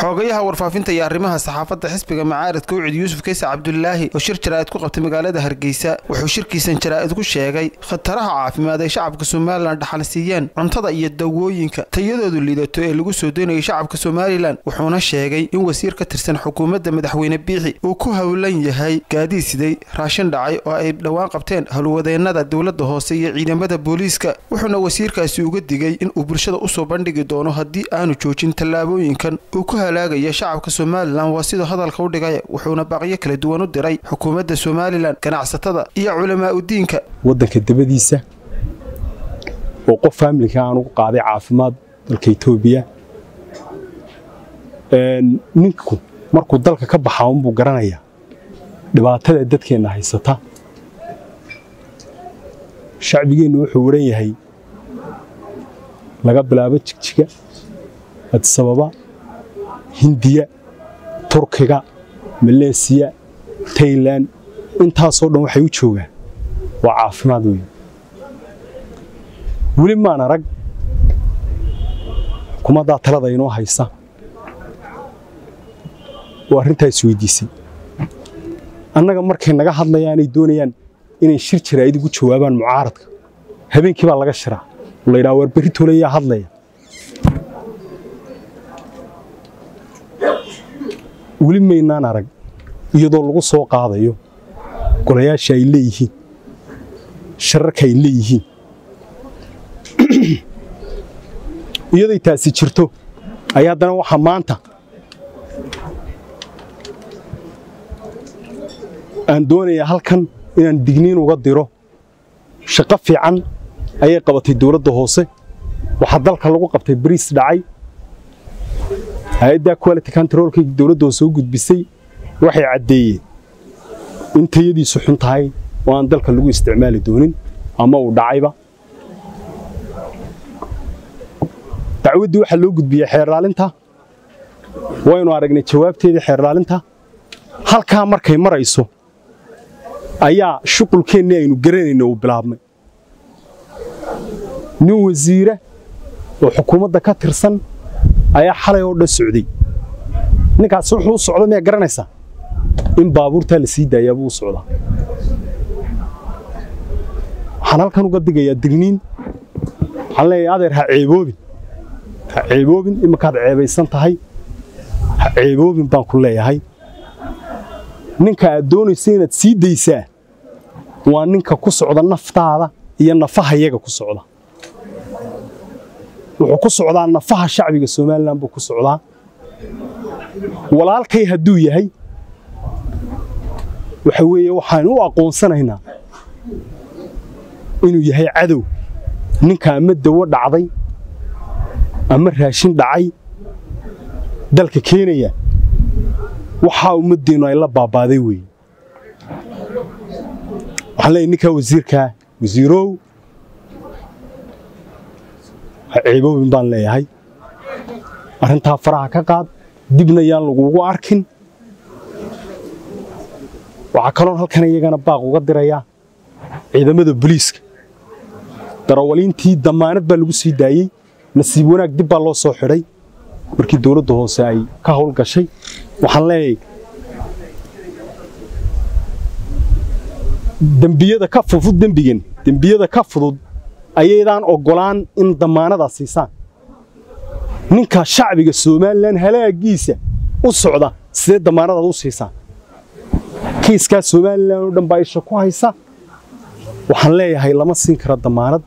xoogayaha warfaafinta iyo arrimaha saxaafadda xisbiga macaaridka ucid yuusuf kaysa cabdulaahi oo shir jaraa'id ku qabtay magaalada hargeysa wuxuu shirkiisan jaraa'id ku sheegay khataraha caafimaad ay shacabka somalilan dhaxal siiyeen cuntada iyo dawooyinka tayadoodu liidato ee lagu soo doonayay shacabka somalilan wuxuuna sheegay in wasiir ka tirsan xukuumadda madaxweyne biixi uu ku howlan yahay gaadiid siday raashin dhacay oo ay dhowaan qabteen howlwadeennada dowladda hoose iyo ciidamada booliiska wuxuuna wasiirkaasi uga digay in uu bulshada usoo bandhigi doono haddii aanu joojin tallaabooyinkan uu ku halaagaya shacabka somalilan waa siduu hadalka u dhigay wuxuuna baaqyo kala duwan u diray xukuumadda somalilan ganacsatada iyo culamaa udiinka waddanka dabadiisa oo qof faamilka aan ugu qaaday caafimaad dalka etoobiya ninku markuu dalka ka baxaa unbuu garanayaa dhibaatada dadkeenna haysata shacbigeennu wuxuu waran yahay laga bilaabo jigjiga adisababa hindiya turkiga maleesiya tailan intaasoo dhan waxay u joogaan waa caafimaad weyn weli maan arag xukuumaddaa talada inoo haysa oo arrintaa isweydiisay annaga markay naga hadlayaanay doonayaan inay shir jaraa'id ugu jawaabaan mucaaradka habeenkii baa laga shiraa oo la yidhaha war berri toolayaa hadlaya weli maynaan arag iyadoo lagu soo qaadayo golayaasha ay leeyihiin shararka ay leeyihiin iyaday taasi jirto ayaa haddana waxaa maanta aan doonayaa halkan inaan digniin uga diro shaqo fiican ayay qabatay dowladda hoose waxaa dalka lagu qabtay bariis dhacay hay-adda quality controlkii dowladda hoose u gudbisay waxay caddeeyeen in tayadiisu xun tahay oo aan dalka lagu isticmaali doonin ama uu dhacayba dacwaddii waxaa loo gudbiyey xeerlaalinta waynu aragnay jawaabteedii xeerlaalinta halkaa markay marayso ayaa shuqulkeennii aynu garanayna uu bilaabmay nin wasiira oo xukuumadda ka tirsan ayaa xalay oo dhan socday ninkaasi wuxuu u socda miyaa garanaysaa in baabuurtaa la sii daayaa buu u socdaa waxaan halkan uga digayaa digniin waxaan leeyahay adeer ha ceeboobin ha ceeboobin iminkaad ceebaysan tahay ha ceeboobin baan ku leeyahay ninka aad doonaysa inaad sii daysaa waa ninka ku socda naftaada iyo nafaha yaga ku socda wuxuu ku socdaa nafaha shacbiga somalilan buu ku socdaa walaalkay hadduu yahay waxa weeye waxaan u aqoonsanaynaa inuu yahay cadow ninka ama dawo dhacday ama raashin dhacay dalka keenaya waxaa ummaddeennu ay la baabaaday weeye waxaan leeyahy ninkaa wasiirkaa wasiirow ha ceeboobin baan leeyahay arrintaa faraha ka qaad dibna yaan laguugu arkin waxaa kaloon halkan iyagana baaq uga dirayaa ciidamada booliiska darawaliintii dammaanad baa lagu sii daayey nasiib wanaag dib baa loo soo xidhay markii dowladda hoose ay ka howl gashay waxaan leeyahay dembiyada ka fudud dembigan dembiyada ka fudud ayaydaan oggolaan in dammaanadaa siisaan ninka shacbiga somalilan halaagiisa u socda sidee dammaanadaad u siisaan kiiskaa somalilan oo dhan baa isha ku haysa waxaan leeyahay lama siin kara dammaanad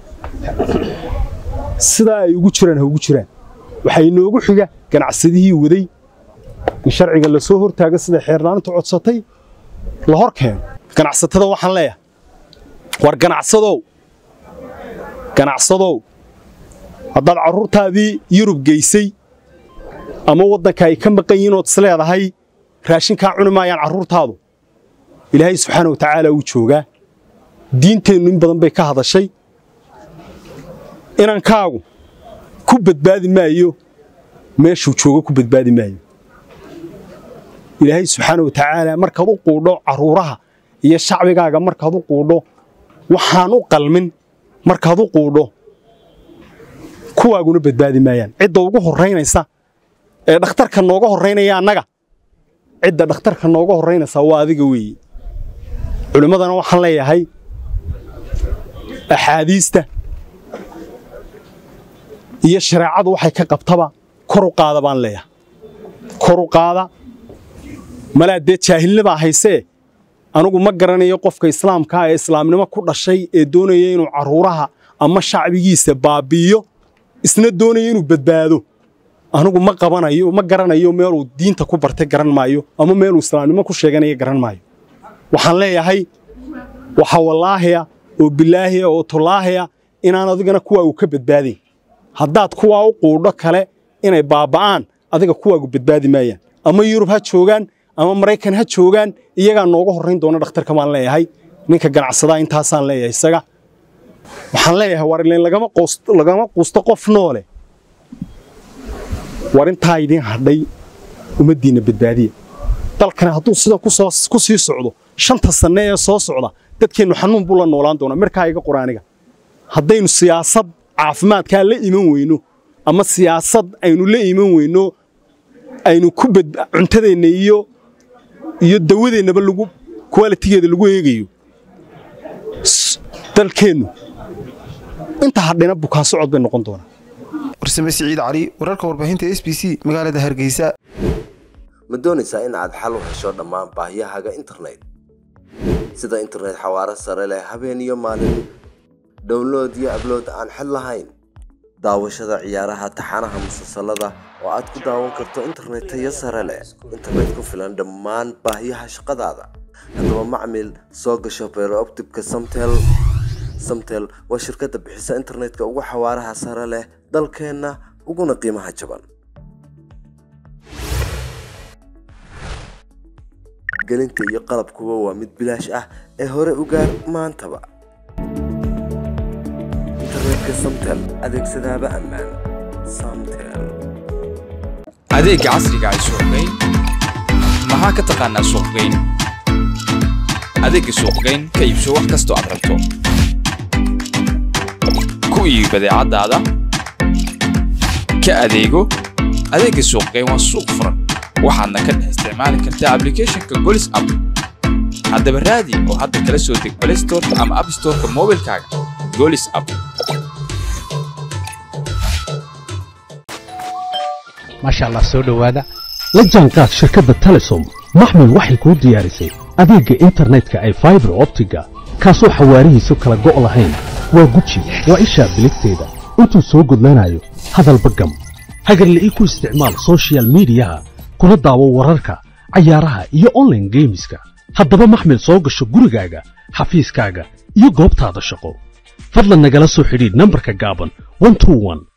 sidaa ay ugu jiraan ha ugu jiraan waxaa inoogu xiga ganacsadihii waday in sharciga la soo hortaaga sida xeerlaanintu codsatay la hor keeno ganacsatada waxaan leeyahay war ganacsadow ganacsadow haddaad carruurtaadii yurub geysay ama waddanka ay ka maqan yihiin ood isleedahay raashinkaa cuni maayaan carruurtaadu ilaahay subxaana wa tacaala wuu joogaa diinteennu in badan bay ka hadashay inankaagu ku badbaadi maayo meeshuu joogo ku badbaadi maayo ilaahay subxaana wa tacaala markaad u quudho carruuraha iyo shacbigaaga markaad u quudho waxaan u qalmin markaad u quudho kuwaaguna badbaadi maayaan cidda ugu horraynaysa ee dhakhtarka nooga horraynaya annaga cidda dhakhtarka nooga horraynaysaa waa adiga weeye culimmadana waxaan leeyahay axaadiista iyo shareecadu waxay ka qabtaba kor u qaada baan leeyahay kor u qaada malaa dee jaahilnibaa haysee anugu ma garanayo qofka islaamkaa ee islaamnimo ku dhashay ee doonaya inuu carruuraha ama shacbigiisa baabi'iyo isna doonaya inuu badbaado anugu ma qabanayo ma garanayo meeluu diinta ku bartay garan maayo ama meeluu islaamnimo ku sheeganaya garan maayo waxaan leeyahay waxa wallaahiya oo bilaahiya oo tullaahiya inaan adigana kuwaa uu ka badbaadayn haddaad kuwaa u quudho kale inay baaba'aan adiga kuwaagu badbaadi maayaan ama yurub ha joogaan ama maraykan ha joogaan iyagaa nooga horrayn doona dhakhtarka baan leeyahay ninka ganacsadaa intaasaan leeyahay isaga waxaan leeyahay war ileen lagama quusto qof noole war intaa idiin hadhay ummaddiinna badbaadiya dalkani hadduu sida ku sii socdo shanta sanne ee soo socda dadkeennu xanuun buu la noolaan doonaa markaa iga quraaniga haddaynu siyaasad caafimaadkaa la iman weyno ama siyaasad aynu la iman weyno aynu ku cuntadeenna iyo iyo dawadeennaba lagu kwalitigeeda lagu eegayo dalkeennu inta hadhina bukaan socod bay noqon doonaa warsame siciid cali wararka warbaahinta s b c magaalada hargeysa ma doonaysaa in aad xal u hesho dhammaan baahiyahaaga internet sida internet xawaaro sare leh habeen iyo maalin download iyo ablood aan xid lahayn daawashada ciyaaraha taxanaha musalsalada oo aad ku daawan karto internet tayo sare leh internet ku filan dhammaan baahiyaha shaqadaada haddaba macmil soo gasho beerooptibka samtel samtel waa shirkadda bixisa internetka ugu xawaaraha sare leh dalkeenna uguna qiimaha jaban gelinta iyo qalabkuba waa mid bilaash ah ee hore u gaar maantaba internetka samtel adeegsadaaba ammaan samtel adeegga casriga ay suuqgeyn maxaa ka taqaanaa suuqgeyn adeegga suuqgeyn ka iibso wax kastoo aad rabto ku iibi badeecadaada ka adeego adeegga suuqgeyn waa suuq furan waxaadna ka dhex isticmaali kartaa ablicathonka golis app haddaba raadi oo hadda kala soo deg play storeka ama app storeka moobilkaaga golis app maasha allah soo dhowaada la jaanqaad shirkadda telesom maxmil waxay kuu diyaarisay adeegga internetka ay faibar optiga kaasoo xawaarihiisu kala go' lahayn waa guji waa ishaa biligteeda intuu soo gudlanayo hadalba gam hagarla'ii ku isticmaal sochial midiyaha kuna daawo wararka cayaaraha iyo onlaine geemiska haddaba maxmil soo gasho gurigaaga xafiiskaaga iyo goobtaada shaqo fadlan nagala soo xidhiidh nambarka gaaban